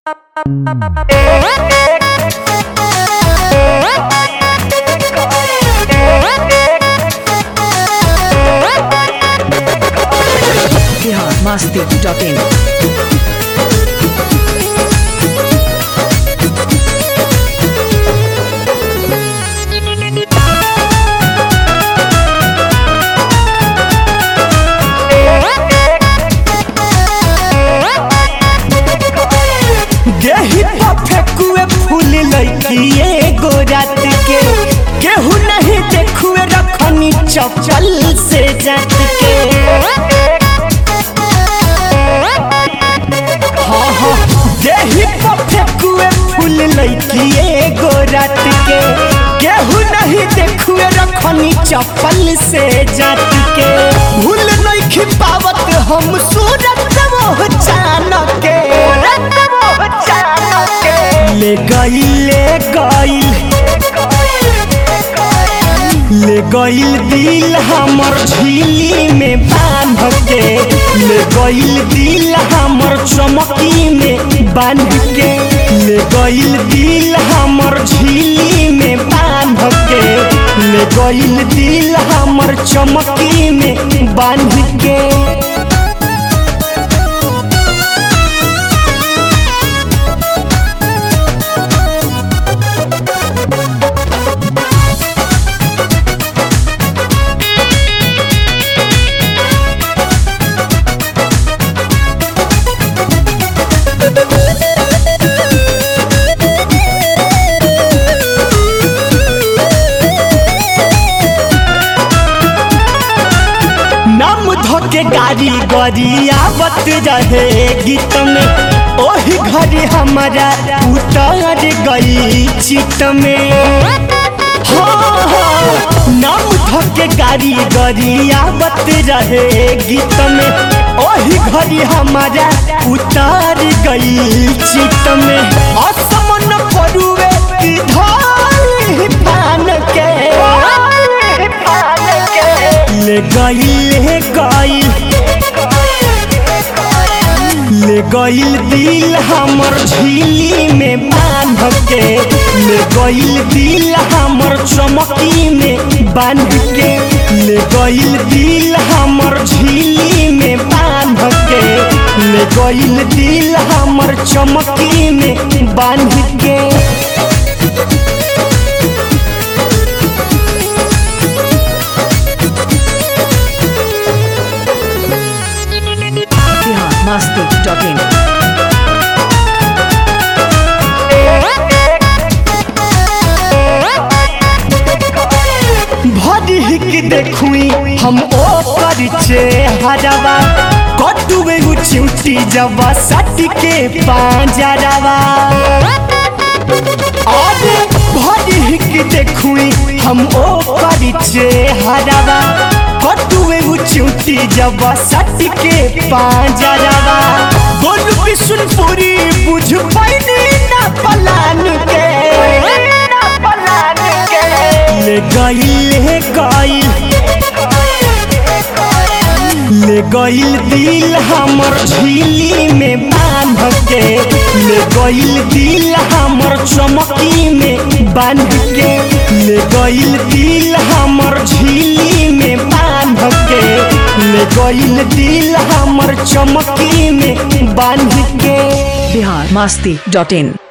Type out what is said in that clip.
Bihar Masti dot in गेही पर फेकुए फूल लइकिए गोरात के केहू नहीं देखुए रखनी चपल से जात के हाँ हाँ गेही पर फेकुए फूल लइकिए गोरात के केहू नहीं देखुए रखनी चपल से जात के भूल नहीं खिपावत हम सूरत वो जान के ले गईल ले गईल ले गईल दिल हमर झीली में बांध के ले गईल दिल हमर चमकी में बांध के ले गईल दिल हमर झीली में बांध के ले गईल दिल हमर चमकी में बांध के नाम धोके गाड़ी गड़ी आवत रहे गीत में ओही घड़ी हमारा उतर गई चित में हाँ, हाँ, नाम धोके गाड़ी गड़ी आवत रहे गीत में ओही घड़ी हमारा उतर गई चित में असमन परुए की धाई पान के ले गईल ले गईल ले गईल दिल हमर झीली में बांध के ले गईल दिल हमर चमकी में बांध के ले गईल दिल हमर झीली में बांध के ले गईल दिल हमर चमकी में बांध के बिहार मस्ती डॉट इन भरी के देखुई हम ओ परिचे हरवा कटुए उचिउटी जवा सट के पांजरवा अरे भरी के देखुई हम ओ परिचे हरवा कटुए उचिउटी जवा सट के पांजरवा बोल बिशुनपुरी बुझ पैनी ना पलान के ना पलान के ले गईल ले गईल ले गईल दिल हमर झीली में बांध के ले गईल दिल हमर चमकी में बांध के ले गईल दिल हमर झीली में बांध के ले गईल दिल हमर चमकी में बांध के बिहार मस्ती डॉट इन